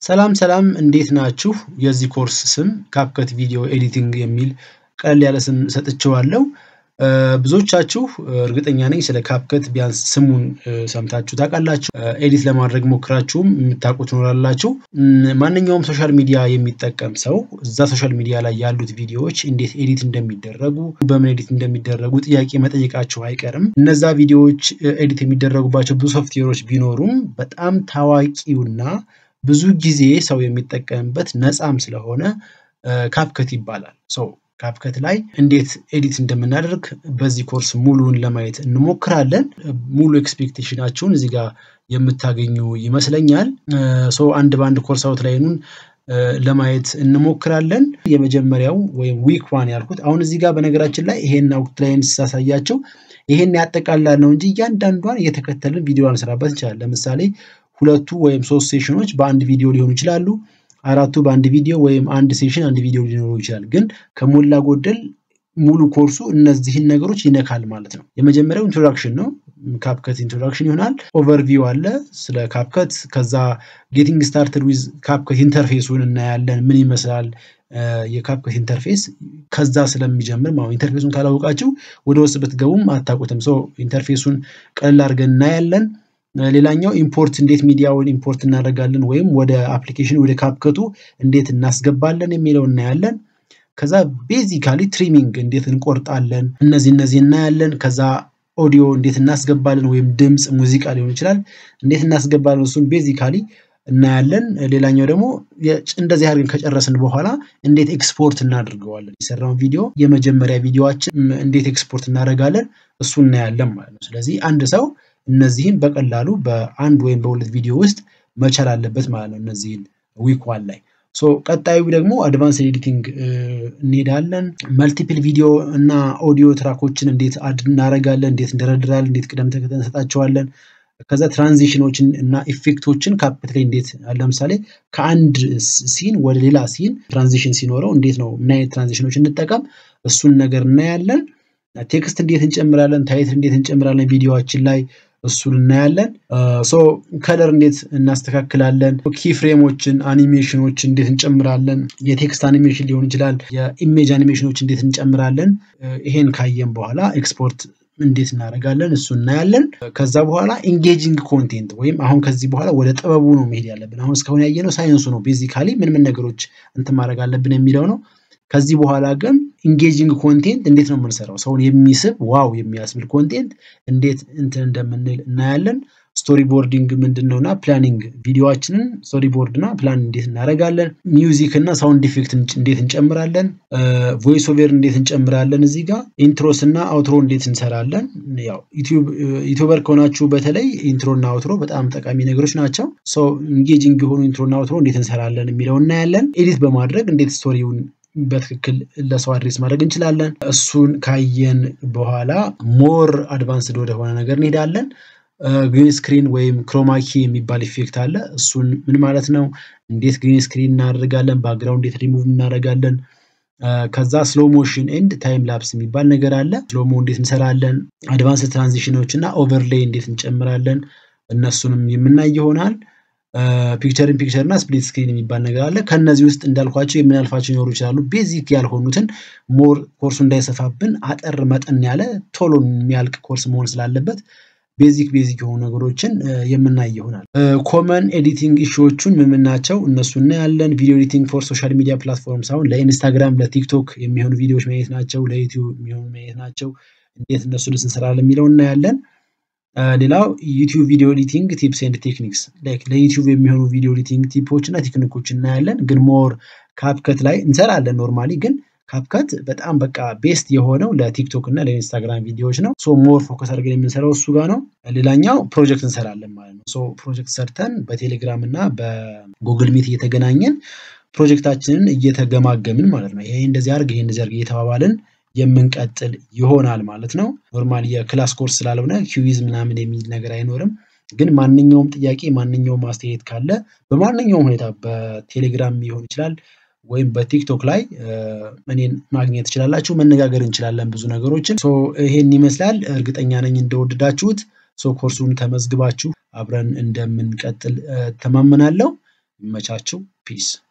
ሰላም ሰላም እንዴት ናችሁ? የዚህ ኮርስ ስም ካፕከት ቪዲዮ ኤዲቲንግ የሚል ቀለል ያለ ስም ሰጥቼዋለሁ። ብዙዎቻችሁ እርግጠኛ ነኝ ስለ ካፕከት ቢያንስ ስሙን ሰምታችሁ ታውቃላችሁ። ኤዲት ለማድረግ ሞክራችሁም የምታውቁ ትኖራላችሁ። ማንኛውም ሶሻል ሚዲያ የሚጠቀም ሰው እዛ ሶሻል ሚዲያ ላይ ያሉት ቪዲዮዎች እንዴት ኤዲት እንደሚደረጉ፣ በምን ኤዲት እንደሚደረጉ ጥያቄ መጠየቃችሁ አይቀርም። እነዛ ቪዲዮዎች ኤዲት የሚደረጉባቸው ብዙ ሶፍትዌሮች ቢኖሩም በጣም ታዋቂውና ብዙ ጊዜ ሰው የሚጠቀምበት ነፃም ስለሆነ ካፕከት ይባላል። ሰው ካፕከት ላይ እንዴት ኤዲት እንደምናደርግ በዚህ ኮርስ ሙሉውን ለማየት እንሞክራለን። ሙሉ ኤክስፔክቴሽናችሁን እዚህ ጋር የምታገኙ ይመስለኛል። ሰው አንድ በአንድ ኮርስ አውት ላይኑን ለማየት እንሞክራለን። የመጀመሪያው ወይም ዊክ ዋን ያልኩት አሁን እዚህ ጋር በነገራችን ላይ ይሄን አውት ላይን ሳሳያቸው ይሄን ያጠቃላል ነው እንጂ እያንዳንዷን እየተከተልን ቪዲዮ አንሰራበት እንችላለን። ለምሳሌ ሁለቱ ወይም ሶስት ሴሽኖች በአንድ ቪዲዮ ሊሆኑ ይችላሉ። አራቱ በአንድ ቪዲዮ ወይም አንድ ሴሽን አንድ ቪዲዮ ሊኖሩ ይችላል። ግን ከሞላ ጎደል ሙሉ ኮርሱ እነዚህን ነገሮች ይነካል ማለት ነው። የመጀመሪያው ኢንትሮዳክሽን ነው። ካፕከት ኢንትሮዳክሽን ይሆናል። ኦቨርቪው አለ ስለ ካፕከት። ከዛ ጌቲንግ ስታርትድ ዊዝ ካፕከት ኢንተርፌሱን እናያለን። ምን ይመስላል የካፕከት ኢንተርፌስ ከዛ ስለሚጀምር ማለት ኢንተርፌሱን ካላወቃችሁ ወደ ውስጥ ብትገቡም አታውቁትም። ሶ ኢንተርፌሱን ቀለል አድርገን እናያለን። ሌላኛው ኢምፖርት እንዴት ሚዲያውን ኢምፖርት እናደርጋለን ወይም ወደ አፕሊኬሽን ወደ ካፕከቱ እንዴት እናስገባለን የሚለው እናያለን። ከዛ ቤዚካሊ ትሪሚንግ እንዴት እንቆርጣለን እነዚህ እነዚህ እናያለን። ከዛ ኦዲዮ እንዴት እናስገባለን ወይም ድምፅ ሙዚቃ ሊሆን ይችላል እንዴት እናስገባለን እሱን ቤዚካሊ እናያለን። ሌላኛው ደግሞ እንደዚህ አድርገን ከጨረስን በኋላ እንዴት ኤክስፖርት እናደርገዋለን የሰራውን ቪዲዮ የመጀመሪያ ቪዲዮችን እንዴት ኤክስፖርት እናደርጋለን እሱ እናያለን ማለት ነው። ስለዚህ አንድ ሰው እነዚህን በቀላሉ በአንድ ወይም በሁለት ቪዲዮ ውስጥ መቻል አለበት ማለት ነው። እነዚህን ዊክ ዋን ላይ ሶ ቀጣዩ ደግሞ አድቫንስ ኤዲቲንግ እንሄዳለን። መልቲፕል ቪዲዮ እና ኦዲዮ ትራኮችን እንዴት አድ እናደርጋለን፣ እንዴት እንደረድራለን፣ እንዴት ቅደም ተከተል እንሰጣቸዋለን። ከዛ ትራንዚሽኖችን እና ኢፌክቶችን ካፕከት ላይ እንዴት ለምሳሌ ከአንድ ሲን ወደ ሌላ ሲን ትራንዚሽን ሲኖረው እንዴት ነው ምን አይነት ትራንዚሽኖች እንጠቀም እሱን ነገር እናያለን። ቴክስት እንዴት እንጨምራለን፣ ታይትል እንዴት እንጨምራለን ቪዲዮችን ላይ እሱን እናያለን። ሶ ከለር እንዴት እናስተካክላለን፣ ኪ ፍሬሞችን፣ አኒሜሽኖችን እንዴት እንጨምራለን፣ የቴክስት አኒሜሽን ሊሆን ይችላል፣ የኢሜጅ አኒሜሽኖች እንዴት እንጨምራለን። ይሄን ካየን በኋላ ኤክስፖርት እንዴት እናደርጋለን እሱ እናያለን። ከዛ በኋላ ኢንጌጂንግ ኮንቴንት ወይም አሁን ከዚህ በኋላ ወደ ጥበቡ ነው መሄድ ያለብን። አሁን እስካሁን ያየነው ሳይንሱ ነው። ቤዚካሊ ምን ምን ነገሮች እንትን ማድረግ አለብን የሚለው ነው። ከዚህ በኋላ ግን ኢንጌጂንግ ኮንቴንት እንዴት ነው የምንሰራው? ሰውን የሚስብ ዋው የሚያስብል ኮንቴንት እንዴት እንትን እንደምንል እናያለን። ስቶሪ ቦርዲንግ ምንድን ነው እና ፕላኒንግ ቪዲዮችንን ስቶሪ ቦርድ እና ፕላን እንዴት እናደርጋለን። ሚውዚክ እና ሳውንድ ኢፌክት እንዴት እንጨምራለን። ቮይስ ኦቨር እንዴት እንጨምራለን። እዚህ ጋር ኢንትሮስ እና አውትሮ እንዴት እንሰራለን። ያው ዩቲዩበር ከሆናችሁ በተለይ ኢንትሮ እና አውትሮ በጣም ጠቃሚ ነገሮች ናቸው። ሰው ኢንጌጂንግ የሆኑ ኢንትሮ እና አውትሮ እንዴት እንሰራለን የሚለው እናያለን። ኤዲት በማድረግ እንዴት ስቶሪውን በትክክል ለሰው አድሬስ ማድረግ እንችላለን። እሱን ካየን በኋላ ሞር አድቫንስድ ወደሆነ ነገር እንሄዳለን። ግሪን ስክሪን ወይም ክሮማኪ የሚባል ኢፌክት አለ። እሱን ምን ማለት ነው? እንዴት ግሪን ስክሪን እናደርጋለን? ባክግራውንድ እንዴት ሪሙቭ እናደርጋለን? ከዛ ስሎ ሞሽን ኤንድ ታይም ላፕስ የሚባል ነገር አለ። ስሎሞ እንዴት እንሰራለን? አድቫንስ ትራንዚሽኖች እና ኦቨርሌይ እንዴት እንጨምራለን? እነሱንም የምናይ ይሆናል። ፒክቸር ኢን ፒክቸር እና ስፕሊት ስክሪን የሚባል ነገር አለ። ከነዚህ ውስጥ እንዳልኳቸው የምናልፋቸው ሊኖሩ ይችላሉ። ቤዚክ ያልሆኑትን ሞር ኮርሱ እንዳይሰፋብን አጠር መጠን ያለ ቶሎ የሚያልቅ ኮርስ መሆን ስላለበት ቤዚክ ቤዚክ የሆኑ ነገሮችን የምናይ ይሆናል። ኮመን ኤዲቲንግ ኢሹዎቹን ምን ናቸው? እነሱ እናያለን። ቪዲዮ ኤዲቲንግ ፎር ሶሻል ሚዲያ ፕላትፎርም ሳይሆን ለኢንስታግራም፣ ለቲክቶክ የሚሆኑ ቪዲዮዎች ማየት ናቸው። ለዩቲዩብ የሚሆኑ ማየት ናቸው። እንዴት እነሱን እንሰራለን የሚለው እናያለን። ሌላው ዩቲዩብ ቪዲዮ ኤዲቲንግ ቲፕስ ኤንድ ቴክኒክስ ለዩቲዩብ የሚሆኑ ቪዲዮ ኤዲቲንግ ቲፖች እና ቴክኒኮች እናያለን። ግን ሞር ካፕከት ላይ እንሰራለን ኖርማሊ ግን ካፕከት በጣም በቃ ቤስት የሆነው ለቲክቶክ እና ለኢንስታግራም ቪዲዮዎች ነው። ሶ ሞር ፎከስ አድርገን የምንሰራው እሱ ጋር ነው። ሌላኛው ፕሮጀክት እንሰራለን ማለት ነው። ሶ ፕሮጀክት ሰርተን በቴሌግራም እና በጉግል ሚት እየተገናኘን ፕሮጀክታችንን እየተገማገምን ማለት ነው። ይሄ እንደዚህ አድርግ፣ ይሄ እንደዚህ አድርግ እየተባባልን የምንቀጥል ይሆናል ማለት ነው። ኖርማሊ የክላስ ኮርስ ስላልሆነ ኪዊዝ ምናምን የሚል ነገር አይኖርም። ግን ማንኛውም ጥያቄ ማንኛውም አስተያየት ካለ በማንኛውም ሁኔታ በቴሌግራም ሊሆን ይችላል ወይም በቲክቶክ ላይ እኔን ማግኘት ትችላላችሁ። መነጋገር እንችላለን ብዙ ነገሮችን። ይሄን ይመስላል። እርግጠኛ ነኝ እንደወደዳችሁት። ኮርሱን ተመዝግባችሁ አብረን እንደምንቀጥል ተማመናለሁ። ይመቻችሁ። ፒስ